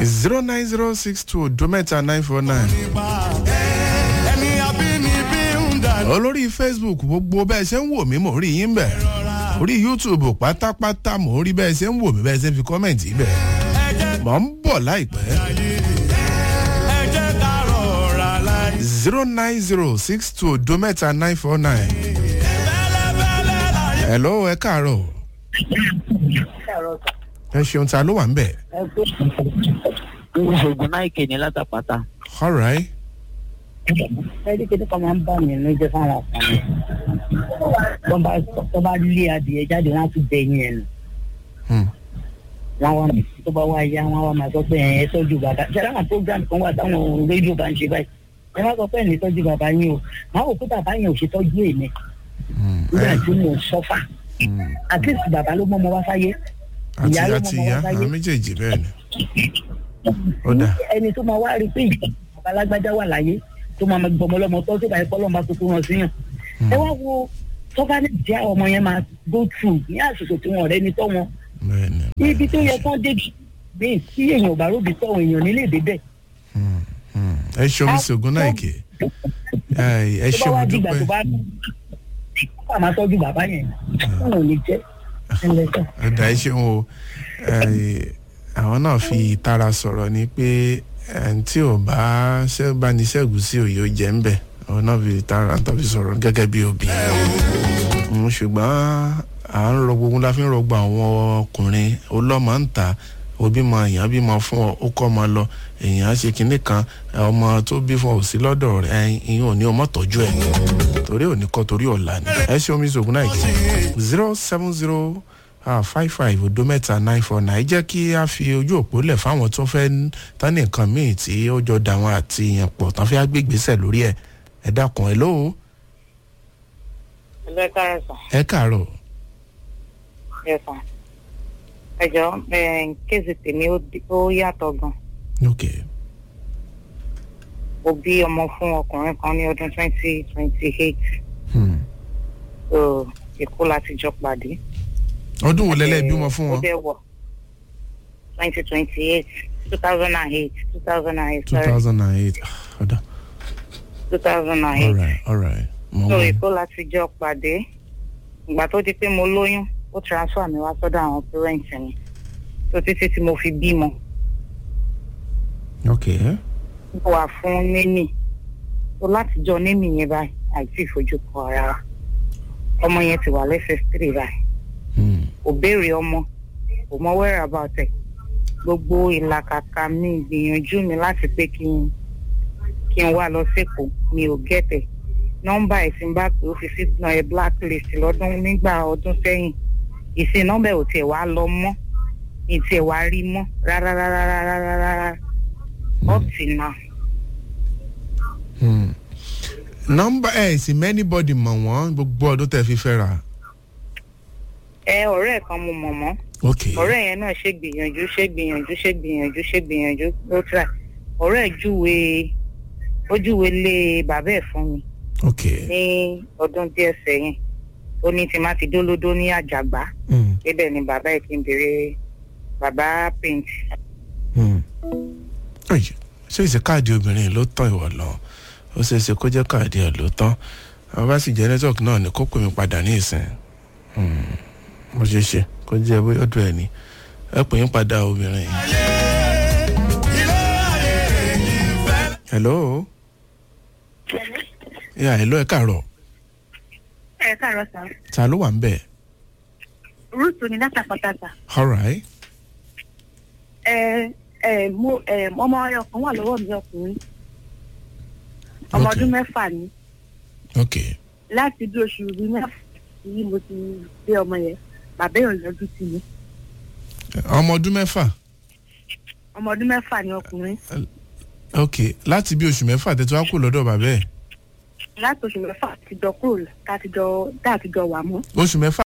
zero nine zero six two dometa nine four nine. ẹni abínibí ń dà olórí facebook gbogbo bẹ́ẹ̀ ṣe ń wò mí mò ń rí yín bẹ̀ orí youtube pátápátá mò ń rí bẹ́ẹ̀ ṣe ń wò mí bẹ́ẹ̀ ṣe ń fi kọ́mẹ̀ntì bẹ̀ mò ń bọ̀ láìpẹ́ ẹ jẹ́ ká rọra láì. zero nine zero six two dometa nine four nine. bẹ́lẹ́bẹ́lẹ́ láyé. hello ẹ káàárọ̀ ẹ ṣeun ta ló wà ń bẹ̀ oògùn náà ìkè ní látàpátá. alright ẹni kéde kan máa ń bà mí ní jẹ fáwọn ọkùnrin tó bá tó bá lé adìyẹ jáde wọn á tún bẹ yín ẹnu Hmm. wọn wá tó bá wá yá wọn wá máa sọ pé ẹ tọjú bàbá ṣe àwọn program kan wà táwọn rédíò bá ń ṣe báyìí ẹ má sọ pé ẹ ní tọjú bàbá yín o máa wò pé bàbá yẹn ò ṣe tọjú èmi Hmm. nígbà ẹ- tí mo sọfà hmm. at least bàbá ló mọ ọmọ wá sáyé àti ìyá ló àti mọ ọmọ ìyá wá sáyé àwọn méjèèjì bẹ́ẹ̀ ni ó dà ẹni tó máa wá rí pé bàbá alágbájá wà láyé tó máa gbọmọ lọmọ tó tó bá yẹ kọ́ lọ́mọ tuntun wọn síyàn ẹ wá wo tọ́ba ní ìjà ọmọ yẹn máa go through ní àsìkò tí wọn ọ̀rẹ́ ni tọ́ wọn bẹ́ẹ̀ ni ibi tó yẹ kán dé bẹ́ẹ̀ tí èèyàn ò bá róbi tọ́ èèyàn nílé débẹ̀ Hmm. Hmm. ẹ ṣeun sí ogun náà ìkè ẹ ẹ tó bá ṣeun wá dìgbà dúpẹ́ tó bá kó àmà tọ́jú bàbá yẹn wọn ò ní jẹ́ ẹlẹ́sẹ̀. ẹ dà ẹ ṣeun o ẹ, àwọn náà fi ìtara sọ̀rọ̀ ni pé ẹni tí ò bá ṣẹ́ bá ní ṣẹ́gun sí òye ó jẹ́ ń bẹ̀ àwọn náà fi ìtara tó fi sọ̀rọ̀ gẹ́gẹ́ bí obìnrin Mm, ṣùgbọ́n à ń rọ gbogbo la fi ń rọgbọ àwọn ọkùnrin ọlọ́mọ ń ta òbímọ èèyàn bímọ fún ọ ó kọ́ ọmọ lọ èèyàn á ṣe kinní kan ọmọ tó bí fún ọ ò sí lọ́dọ̀ rẹ̀ ìyẹn ò ní ọmọ tọ́jú ẹ̀ torí òní kọ́ torí ọ̀la ni ẹ ṣe omi ìṣògùn náà jẹ́ zero seven zero five five odo mẹ́ta nine four nine jẹ́ kí a fi ojú òpó lẹ̀ fáwọn tó fẹ́ tán ní nǹkan míì tí ó jọ dà wọn àti èèyàn pọ̀ tán fẹ́ gbégbèsè lórí ẹ̀ ẹ dákun ẹ lóo ẹlẹ́ kárẹ̀sán ẹ káàárọ̀ ẹ̀sán ẹ̀jọ̀ kéèsì tèmi ó di- ó yàtọ̀ gan ok mo bí ọmọ fún ọkùnrin kan ní ọdún twenty twenty eight hmm. so èkó láti jọ pàdé. ọdún wo lẹ́lẹ́ bímọ fún ó wọn dẹ̀ wọ̀ twenty twenty eight two thousand and eight two thousand and eight two sorry thousand and eight ọ̀dà two thousand and all eight right all right mo so wọ èkó láti jọ pàdé ìgbà tó di pé mo lóyún ó transfer mi wá sọ́dọ̀ àwọn parents mi so títí tí mo fi bímọ. ok wà fún némì tó látijọ́ némì yẹn báyìí àìsí ìfojú kọ ara wa ọmọ yẹn ti wà lẹ́sẹ̀ three báyìí hmm. kò béèrè ọmọ kò mọ wẹ́rẹ̀ about ẹ̀ gbogbo ìlàkàkà mi ìgbìyànjú mi láti pé kí n kí n wá lọ sẹ́kọ̀ọ́ mi ò gẹ́tẹ̀ nọ́mbà ẹ̀ tí n bá pè ó fi sí ẹ̀ blacklist lọ́dún nígbà ọdún sẹ́yìn ìsìn nọ́mbà ẹ̀ ò tiẹ̀ wá lọ mọ́ mi tiẹ̀ wá rí mọ́ rárá rárá rárá rárá up till now. Hmm. nọmba ẹ sì mẹ́nibọ́dì mọ̀ wọ́n gbogbo ọdún tẹ́ fi fẹ́ ra ẹ ọ̀rẹ́ ẹ̀ kan mo mọ̀ mọ́ ok ọ̀rẹ́ yẹn náà ṣe gbìyànjú ṣe gbìyànjú ṣe gbìyànjú ṣe gbìyànjú ló try ọ̀rẹ́ ẹ̀ júwe ó júwe lé bàbá ẹ̀ fún mi ok ní ọdún díẹ̀ sẹ́yìn ó ní tí má ti dólódó ní àjàgbá hmm. débẹ̀ ni bàbá ẹ̀ ti ń béèrè bàbá paint Hmm. Ọ̀yẹ̀, ṣé ìṣe káàdì obìnrin ló tán ìwọ lọ ó ṣeé ṣe kó jẹ́ káàdì ẹ̀ ló tán àwọn bá sì jẹ́ network náà ni kó pè mí padà ní ìsìn Hmm. mo ṣe ṣe kó jẹ́ bóyá ọdún ẹ̀ ni ẹ pè yín padà obìnrin yìí. ilé ayé yìí fẹ́. hello yeah hello ẹ káàárọ̀ ẹ káàárọ̀ sá ta ló wà ń bẹ̀ rúùtù ní látàkọ́tàtà alright ẹ ẹ mo ẹ ọmọ ọyọ kan wà lọ́wọ́ mi ọkùnrin ọmọ Okay. ọdún mẹ́fà ni ok láti bí oṣù bíi mẹ́fà yìí mo ti gbé ọmọ yẹn bàbá èèyàn yọjú sí mi ọmọ ọdún mẹ́fà ọmọ ọdún mẹ́fà ni ọkùnrin ok láti bí oṣù mẹ́fà tẹ́tí wá kú lọ́dọ̀ bàbá ẹ̀ láti oṣù mẹ́fà ti jọ kúrò tá a ti jọ tá a ti jọ wà mọ́ oṣù mẹ́fà